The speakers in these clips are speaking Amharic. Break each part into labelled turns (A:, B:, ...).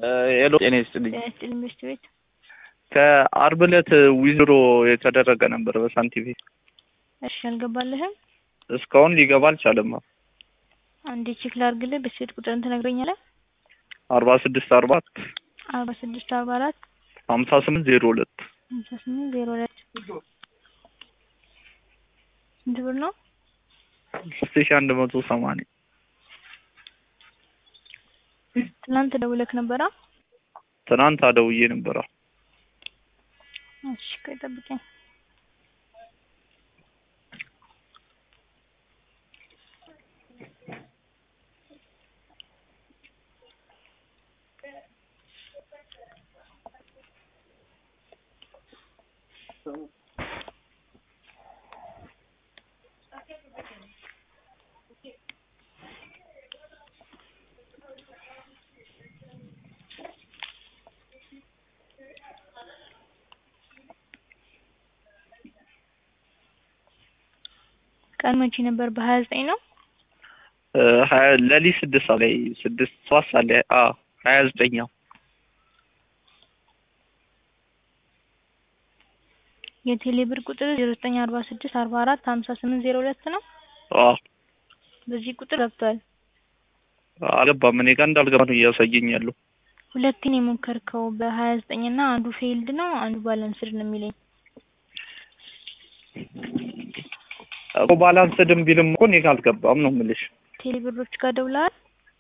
A: ሄሎ ጤና ይስጥልኝ።
B: ጤና ይስጥልኝ ሚስት ቤት
A: ከአርብ ዕለት ዊዝድሮ የተደረገ ነበር በሳንቲም
B: እሺ አልገባልህም?
A: እስካሁን ሊገባ አልቻለም።
B: አንዴ ቼክ ላድርግልህ። በስልክ ቁጥርን ትነግረኛለህ?
A: አርባ ስድስት አርባ
B: አርባ ስድስት አርባ አራት
A: ሀምሳ ስምንት ዜሮ ሁለት
B: ሀምሳ ስምንት ዜሮ ሁለት ስንት ብር ነው?
A: ሶስት ሺ አንድ መቶ ሰማንያ
B: ትናንት ደውለክ ነበራ?
A: ትናንት አደውዬ ነበረ።
B: እሺ ቆይ ጠብቀኝ። ቀን መቼ ነበር? በሀያ ዘጠኝ ነው።
A: ሀያ ለሊት ስድስት ሰዓት ላይ ስድስት ሰባት ሰዓት ላይ አ ሀያ ዘጠኛው
B: የቴሌ ብር ቁጥር ዜሮ ዘጠኝ አርባ ስድስት አርባ አራት ሀምሳ ስምንት ዜሮ ሁለት ነው።
A: አ
B: በዚህ ቁጥር ገብቷል።
A: አልገባም። እኔ ጋር እንዳልገባ ነው እያሳየኝ ያለው።
B: ሁለቴን የሞከርከው በሀያ ዘጠኝ እና አንዱ ፌይልድ ነው፣ አንዱ ባላንስድ ነው የሚለኝ።
A: እኮ ባላንስድም ቢልም እኮ እኔ ጋር አልገባም ነው የምልሽ።
B: ቴሌ ብሮች ጋር ደውለሃል?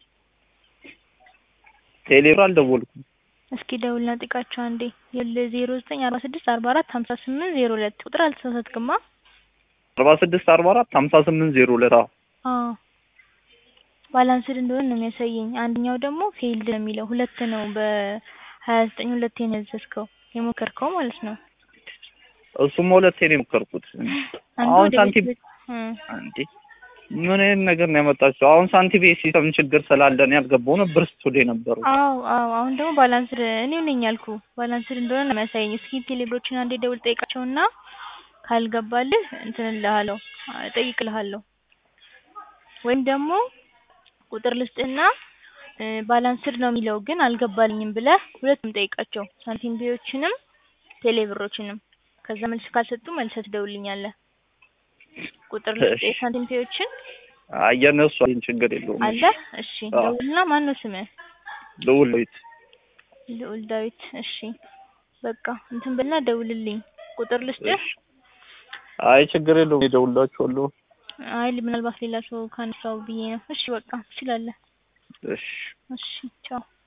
A: ቴሌብር አልደወልኩም።
B: እስኪ ደውልና ጥቃቸው አንዴ። ዜሮ ዘጠኝ አርባ ስድስት አርባ አራት ሀምሳ ስምንት ዜሮ ሁለት ቁጥር አልተሳሳትክማ?
A: አርባ ስድስት አርባ አራት ሀምሳ ስምንት ዜሮ ሁለት አዎ
B: አዎ ባላንስድ እንደሆነ ነው የሚያሳየኝ። አንደኛው ደግሞ ፌይልድ ነው የሚለው። ሁለት ነው በሀያ ዘጠኝ ሁለቴ ነው ያዘዝከው የሞከርከው ማለት ነው።
A: እሱም ሁለቴ ነው የሞከርኩት።
B: አንዱ
A: አሁን
B: ወደ
A: ሳንቲም
B: ቤት እ
A: እንዴ ምን አይነት ነገር ነው ያመጣችው? አሁን ሳንቲም ሲስተም ችግር ስላለ ነው ያልገባው ነበር ስቱዲዮ የነበሩ
B: አዎ አዎ አሁን ደግሞ ባላንስድ እኔው ነኝ ያልኩ ባላንስድ እንደሆነ ነው የሚያሳየኝ። እስኪ ቴሌብሮችን አንዴ ደውል ጠይቃቸውና ካልገባልህ እንትን እልሃለሁ እጠይቅልሃለሁ ወይም ደግሞ ቁጥር ልስጥህና እ ባላንስድ ነው የሚለው ግን አልገባልኝም ብለህ ሁለቱም ጠይቃቸው ሳንቲም ቢዎችንም ቴሌብሮችንም ከዛ መልስ ካልሰጡ መልሰህ ትደውልልኛለህ። ቁጥር ልስጥህ የሳንቲም ቢዎችን
A: የእነሱ አይን ችግር የለውም።
B: አለ እሺ
A: አዎ።
B: ደውልና ማን ነው ስምህ?
A: ልውል ዳዊት
B: ልዑል ዳዊት እሺ በቃ እንትን ብልና ደውልልኝ ቁጥር ልስጥህ
A: እሺ። አይ ችግር የለውም እደውልላችኋለሁ።
B: አይ ምናልባት ሌላ ሰው ካነሳው ብዬ ነው እሺ በቃ ትችላለህ
A: እሺ
B: እሺ ቻው